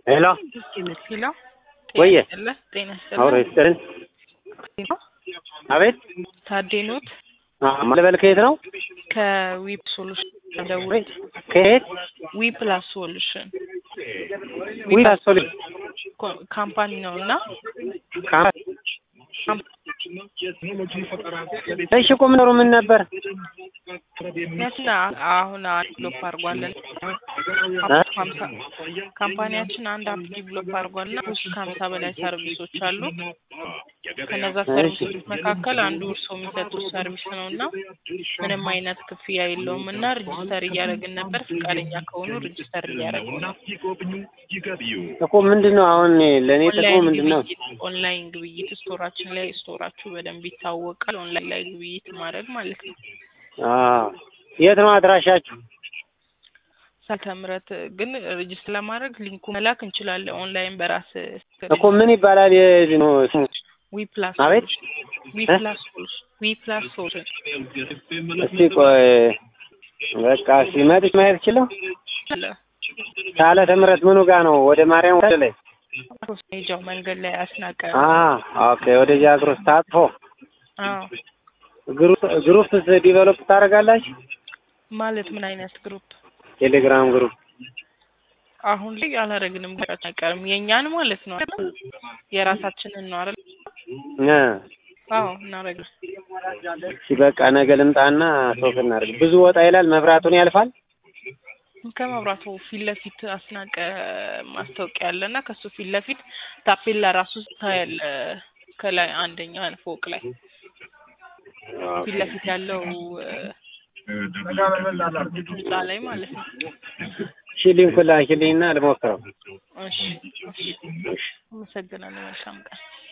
ሄሎ ሄሎ ወየ ጤና ጤና አውሮ ይስጥልን ይስጥልን። አቤት ታዴ ኖት ማለበል ከየት ነው? ከዊፕ ሶሉሽን ደውል ከየት ዊ ፕላስ ሶሉሽን ዊ አሶሊ ኮ- ካምፓኒ ነው እና እሺ ቁም ኖሩ ምን ነበር? ያችን አሁን ዲቨሎፕ አድርጓለን ሀምሳ ካምፓኒያችን አንድ አፕ ዲቨሎፕ አድርጓልና ውስጥ ከሀምሳ በላይ ሰርቪሶች አሉ። ከነዛ ሰርቪሶች መካከል አንዱ እርስዎ የሚሰጡት ሰርቪስ ነው እና ምንም አይነት ክፍያ የለውም እና ሬጅስተር እያደረግን ነበር። ፈቃደኛ ከሆኑ ሬጅስተር እያደረግን ነው። እኮ ምንድን ነው አሁን ለእኔ ጥቅሙ ኦንላይን ምንድን ነው? ግብይት ኦንላይን ግብይት ስቶራችን ላይ ስቶራችሁ በደንብ ይታወቃል። ኦንላይን ላይ ግብይት ማድረግ ማለት ነው። አዎ የት ነው አድራሻችሁ? ሳልተ ምሕረት ግን ሬጅስተር ለማድረግ ሊንኩ መላክ እንችላለን። ኦንላይን በራስ እኮ ምን ይባላል የ- ነው ስሙ? ዊ ፕላስ አቤት ዊ እ? ፕላስ ሶሉሽን ዊ ፕላስ ሶሉሽን እስቲ ቆይ በቃ ሲመጥች ማየት ችለው አለ ሳለ ትምህርት ምኑ ጋር ነው? ወደ ማርያም ወደ ላይ ሜጃው መንገድ ላይ አስናቀ አ ኦኬ ወደዚህ አግሮስ ታጥፎ አዎ ግሩፕ ግሩፕ ዲቨሎፕ ታደርጋላችሁ? ማለት ምን አይነት ግሩፕ ቴሌግራም ግሩፕ አሁን ላይ አላረግንም። ገራች አይቀርም የእኛን ማለት ነው አይደል? የራሳችንን ነው አይደል? እ አዎ እናረግ እሺ በቃ ነገ ልምጣና ሶፍ እናድርግ። ብዙ ወጣ ይላል፣ መብራቱን ያልፋል። ከመብራቱ ፊት ለፊት አስናቀ ማስታወቂያ አለና ከሱ ፊት ለፊት ታፔላ ራሱ ታያለ። ከላይ አንደኛ ፎቅ ላይ ፊት ለፊት ያለው እ፣ ህንጻ ላይ ማለት ነው። እሺ ሊንኩን ላኪልኝና ልሞክረው። እሺ እሺ። አመሰግናለሁ። መልካም ቀን